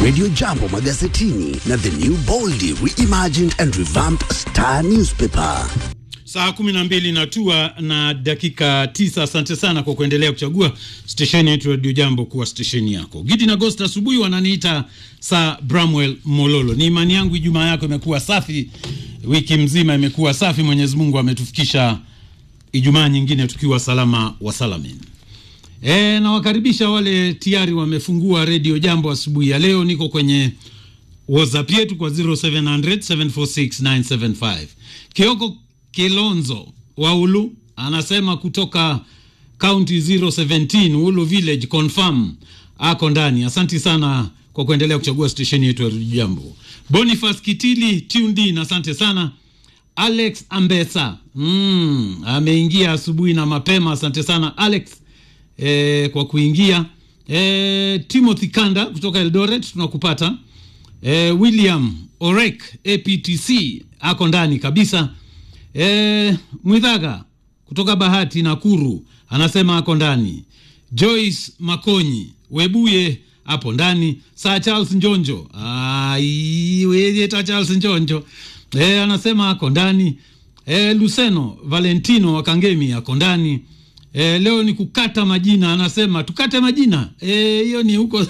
Radio Jambo magazetini na The New Boldly Reimagined and Revamped Star Newspaper. Saa kumi na mbili natua na dakika tisa. Asante sana kwa kuendelea kuchagua stesheni yetu Radio Jambo kuwa stesheni yako. Gidi na Gost asubuhi wananiita Sir Bramwell Mololo. Ni imani yangu Ijumaa yako imekuwa safi, wiki mzima imekuwa safi. Mwenyezi Mungu ametufikisha Ijumaa nyingine tukiwa salama wa salamin. E, nawakaribisha wale tayari wamefungua Radio Jambo asubuhi ya leo. Niko kwenye WhatsApp yetu kwa 0700 746 975. Kioko Kilonzo wa Ulu anasema kutoka county 017 Ulu village confirm ako ndani. Asanti sana kwa kuendelea kuchagua stesheni yetu ya Radio Jambo. Boniface Kitili tuned in, asante sana. Alex Ambesa mm, ameingia asubuhi na mapema, asante sana Alex e, kwa kuingia e, Timothy Kanda kutoka Eldoret tunakupata. E, William Orek APTC ako ndani kabisa. E, Mwidhaga kutoka Bahati Nakuru anasema ako ndani. Joyce Makonyi Webuye hapo ndani. Sir Charles Njonjo aiwejeta Charles Njonjo e, anasema ako ndani. E, Luceno Valentino wa Kangemi ako ndani. E, leo ni kukata majina, anasema tukate majina hiyo. E, ni huko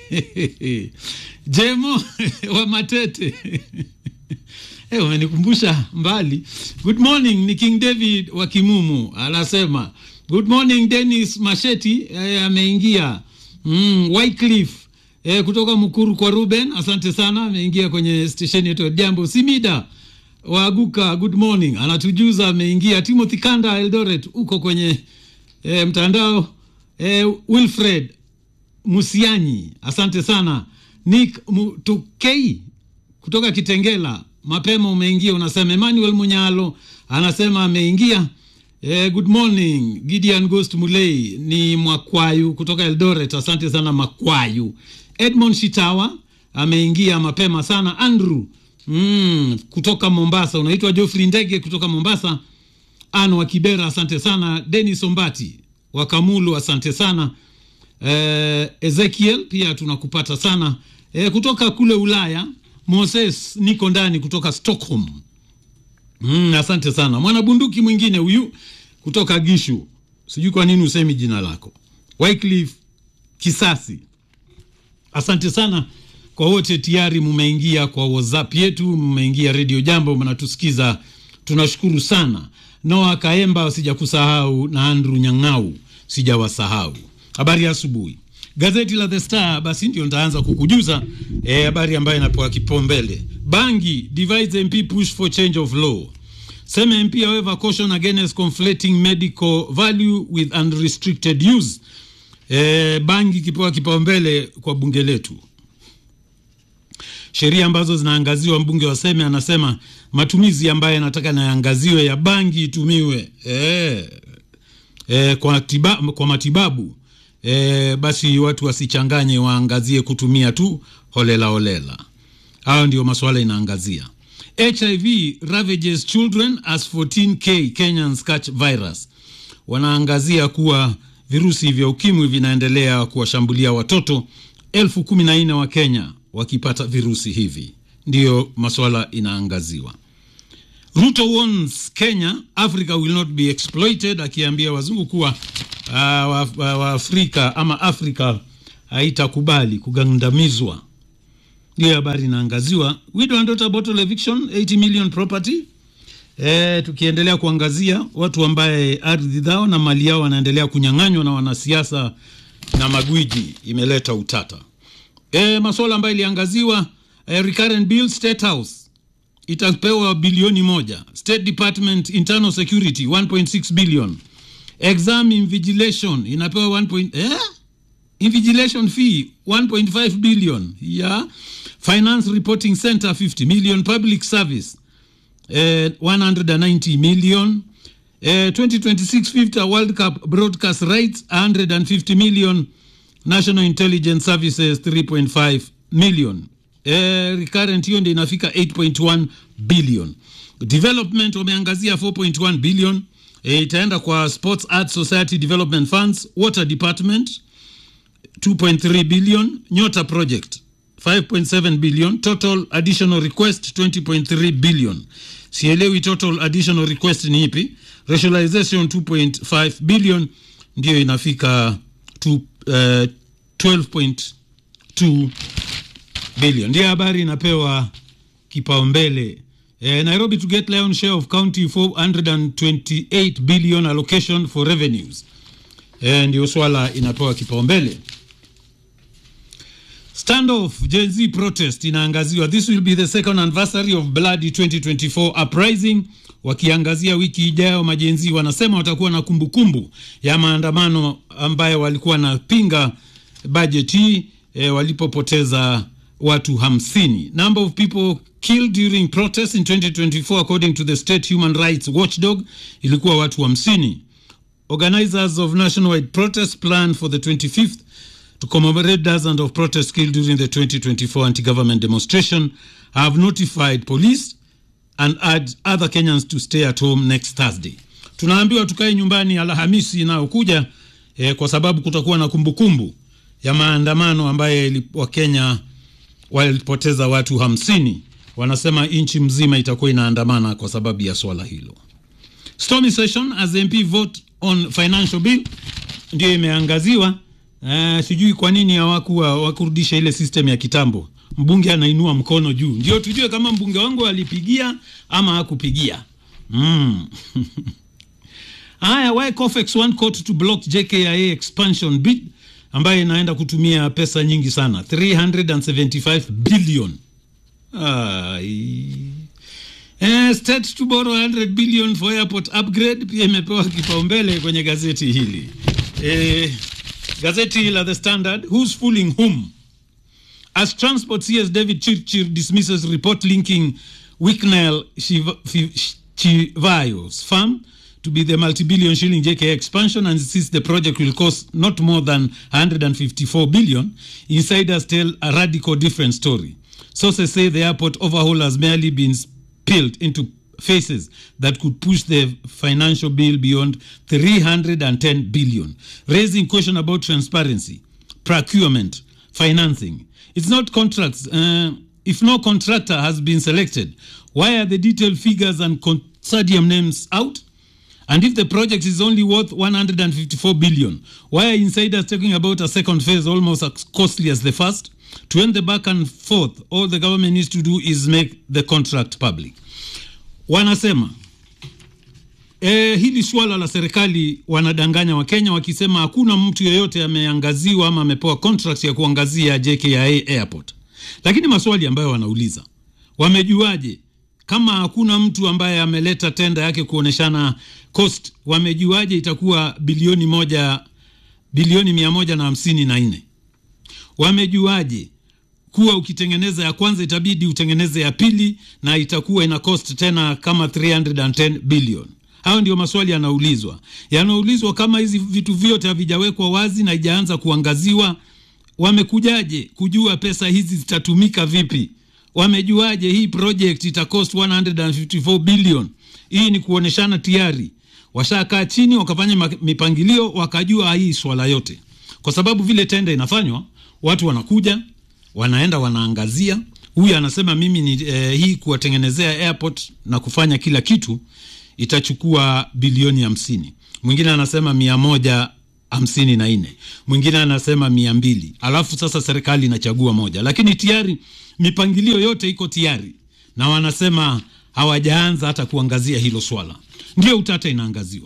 Jemo wa Matete Hey, umenikumbusha mbali. Good morning ni King David wa Kimumu anasema good morning. Dennis Masheti eh, ameingia mm, Wycliffe eh, kutoka Mukuru kwa Ruben, asante sana, ameingia kwenye station yetu Jambo. Simida Waguka, good morning, anatujuza ameingia. Timothy Kanda Eldoret uko kwenye eh, mtandao eh, Wilfred Musianyi, asante sana. Nick Mutukei kutoka Kitengela mapema umeingia, unasema. Emmanuel Munyalo anasema ameingia. Eh, good morning Gideon Ghost Mulei ni Mwakwayu kutoka Eldoret, asante sana Makwayu. Edmond Shitawa ameingia mapema sana. Andrew mm, kutoka Mombasa, unaitwa Geoffrey Ndege kutoka Mombasa. Anne wa Kibera, asante sana. Dennis Ombati wa Kamulu, asante sana. Eh, Ezekiel pia tunakupata sana eh, kutoka kule Ulaya Moses niko ndani kutoka Stockholm. Mm, asante sana. Mwanabunduki mwingine huyu kutoka Gishu, sijui kwa nini usemi jina lako. Wycliffe Kisasi, asante sana kwa wote tayari mumeingia kwa WhatsApp yetu, mmeingia Radio Jambo, mnatusikiza, tunashukuru sana. Noah Kaemba sijakusahau, na Andrew Nyang'au sijawasahau. Habari ya asubuhi. Gazeti la The Star basi ndio nitaanza kukujuza habari e, ambayo inapewa kipaumbele. Bangi divides MP push for change of law. Sema MP however caution against conflating medical value with unrestricted use. E, bangi kipewa kipaumbele kwa bunge letu. Sheria ambazo zinaangaziwa, mbunge wa Seme anasema matumizi ambayo anataka naangaziwe ya bangi itumiwe e, e, kwa, tiba, kwa matibabu E, basi watu wasichanganye, waangazie kutumia tu holela holela. Hayo ndio masuala inaangazia. HIV ravages children as 14k Kenyans catch virus. Wanaangazia kuwa virusi vya ukimwi vinaendelea kuwashambulia watoto elfu kumi na nne wa Kenya wakipata virusi hivi, ndiyo masuala inaangaziwa. Ruto warns Kenya Africa will not be exploited, akiambia wazungu kuwa Waafrika wa, wa ama Afrika haitakubali kugandamizwa. Ndiyo habari inaangaziwa. Widow and daughter bottle eviction 80 million property. E, tukiendelea kuangazia watu ambaye ardhi zao na mali yao wanaendelea kunyang'anywa na wanasiasa na magwiji, imeleta utata. E, masuala ambayo iliangaziwa e, recurrent bill State House itapewa bilioni moja. State Department Internal Security 1.6 billion exam invigilation inapewa 1 point, eh? invigilation fee 1.5 billion yeah. Finance Reporting Center 50 million. Public Service eh, 190 million eh, 2026 FIFA World Cup broadcast rights 150 million. National Intelligence Services 3.5 million eh, recurrent hiyo ndio inafika 8.1 billion. Development wameangazia 4.1 billion E, itaenda kwa Sports Arts Society Development Funds, Water Department 2.3 billion, Nyota Project 5.7 billion total additional request 20.3 billion sielewi total additional request ni ipi rationalization 2.5 billion ndiyo inafika to, uh, 12.2 billion ndiyo habari inapewa kipaumbele eh, nairobi to get lion share of county 428 billion allocation for revenues eh, ndio swala inapewa kipaumbele standoff Gen Z protest inaangaziwa this will be the second anniversary of bloody 2024 uprising wakiangazia wiki ijayo majenzi wanasema watakuwa na kumbukumbu kumbu ya maandamano ambayo walikuwa wanapinga bajeti hii e, walipopoteza watu hamsini number of people killed during protests in 2024 according to the state human rights watchdog ilikuwa watu hamsini organizers of nationwide protest plan for the 25th to commemorate dozens of protests killed during the 2024 anti-government demonstration have notified police and urged other Kenyans to stay at home next Thursday. Tunaambiwa tukae nyumbani Alhamisi inayokuja eh, kwa sababu kutakuwa na kumbukumbu kumbu ya maandamano ambayo Wakenya walipoteza watu hamsini. Wanasema nchi mzima itakuwa inaandamana kwa sababu ya swala hilo. Stormy session as MP vote on financial bill ndio imeangaziwa. Uh, sijui kwa nini hawakuwa wakurudisha ile system ya kitambo, mbunge anainua mkono juu ndio tujue kama mbunge wangu alipigia ama hakupigia. Mm. Haya, why Cofex one court to block JKIA expansion bid ambayo inaenda kutumia pesa nyingi sana 375 billion. Ai. Eh, state to borrow 100 billion for airport upgrade pia imepewa kipaumbele kwenye gazeti hili. Eh, gazeti la The Standard, who's fooling whom? As Transport CS David Chirchir dismisses report linking Wicknell Chivayo's farm to be the multi-billion shilling JKA expansion and insists the project will cost not more than 154 billion, insiders tell a radical different story. Sources say the airport overhaul has merely been spilled into phases that could push the financial bill beyond 310 billion, raising question about transparency, procurement, financing. It's not contracts. Uh, if no contractor has been selected, why are the detailed figures and consortium names out? And if the project is only worth 154 billion, why are insiders talking about a second phase almost as costly as the first? To end the back and forth, all the government needs to do is make the contract public. Wanasema e, hili suala la serikali wanadanganya Wakenya wakisema hakuna mtu yeyote ameangaziwa ama amepewa contract ya kuangazia JKIA Airport, lakini maswali ambayo wanauliza wamejuaje kama hakuna mtu ambaye ameleta tenda yake kuoneshana cost, wamejuaje itakuwa bilioni moja bilioni mia moja na hamsini na nne? Wamejuaje kuwa ukitengeneza ya kwanza itabidi utengeneze ya pili na itakuwa ina cost tena kama 310 billion? Hayo ndio maswali yanaulizwa, yanaulizwa kama hizi vitu vyote havijawekwa wazi na haijaanza kuangaziwa. Wamekujaje kujua pesa hizi zitatumika vipi? Wamejuaje hii project ita cost 154 billion? Hii ni kuoneshana tayari washakaa chini wakafanya mipangilio wakajua hii swala yote, kwa sababu vile tenda inafanywa, watu wanakuja wanaenda wanaangazia. Huyu anasema mimi ni eh, hii kuwatengenezea airport na kufanya kila kitu itachukua bilioni hamsini. Mwingine anasema mia moja hamsini na nne, mwingine anasema mia mbili. Alafu sasa serikali inachagua moja, lakini tayari mipangilio yote iko tayari na wanasema hawajaanza hata kuangazia hilo swala, ndio utata inaangaziwa.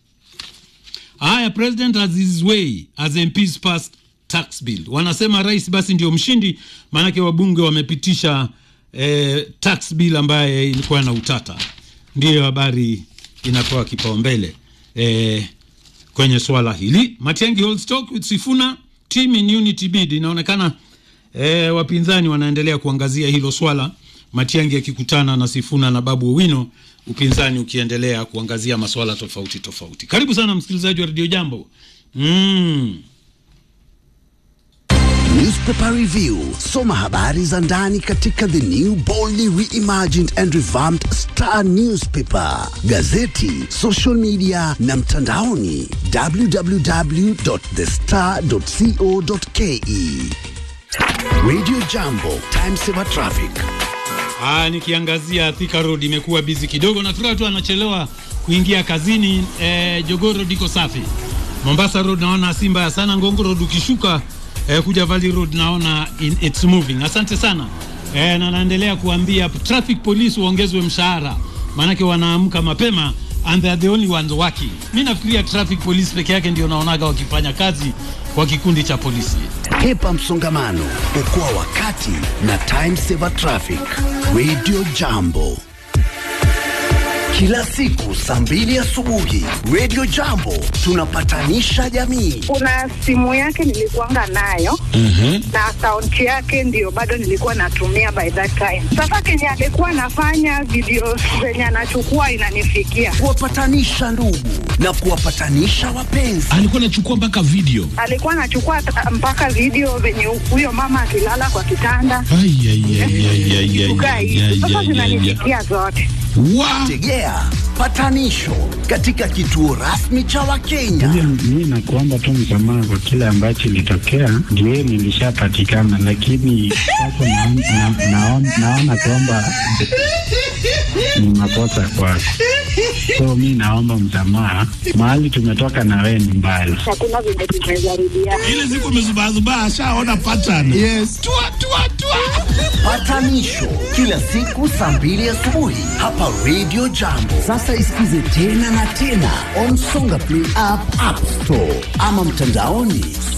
Haya, president has his way as MPs passed tax bill. Wanasema rais basi ndio mshindi, maanake wabunge wamepitisha eh, tax bill ambaye ilikuwa na utata. Ndiyo habari inapewa kipaumbele eh, kwenye swala hili. Matiang'i holds talk with Sifuna team in unity bid. Inaonekana eh, wapinzani wanaendelea kuangazia hilo swala, Matiang'i akikutana na Sifuna na Babu Owino, upinzani ukiendelea kuangazia maswala tofauti tofauti. Karibu sana msikilizaji wa Radio Jambo. mm. Newspaper Review. Soma habari za ndani katika the new boldly reimagined and revamped Star Newspaper, gazeti, social media na mtandaoni www.thestar.co.ke. Radio Jambo, time saver traffic. Ah, nikiangazia Thika Road imekuwa busy kidogo, nafikiri watu wanachelewa kuingia kazini. Eh, Jogoo Road iko safi. Mombasa Road naona si mbaya sana. Ngongo Road ukishuka eh, kuja Valley Road naona in, it's moving. Asante sana eh, na naendelea kuambia traffic police waongezwe mshahara, maanake wanaamka mapema and they are the only ones working. Mi nafikiria traffic police peke yake ndio naonaga wakifanya kazi kwa kikundi cha polisi. Hepa msongamano, okoa wakati na time saver traffic. Radio Jambo, kila siku saa mbili asubuhi. Radio Jambo tunapatanisha jamii. kuna simu yake nilikuanga nayo na akaunti yake ndio bado nilikuwa natumia by that time. Sasa kenye alikuwa anafanya video zenye anachukua inanifikia, Kuwapatanisha ndugu na kuwapatanisha wapenzi. alikuwa anachukua mpaka video alikuwa anachukua ta- mpaka video venye huyo mama akilala kwa kitanda Ai, ai, ai, ai, ai, ai, kukaa ai, hivi. ai, Sasa ai, ai, ai. zinanifikia zote. Wa- Tegea patanisho katika kituo rasmi cha Wakenya. Mi nakuomba tu msamaha kwa kile ambacho ilitokea, ndio nilishapatikana, lakini sasa naon- na- naon- naona kwamba ni makosa kwako, so mi naomba msamaha. Mahali tumetoka na wewe ni mbali. Hakuna venye tumejaribiana. ile siku amezubazubaa ashaona pattern yes. tua, tua, tua. Patanisho kila siku saa mbili asubuhi hapa Radio Jambo. Sasa isikize tena na tena on Songa Play app, App Store ama mtandaoni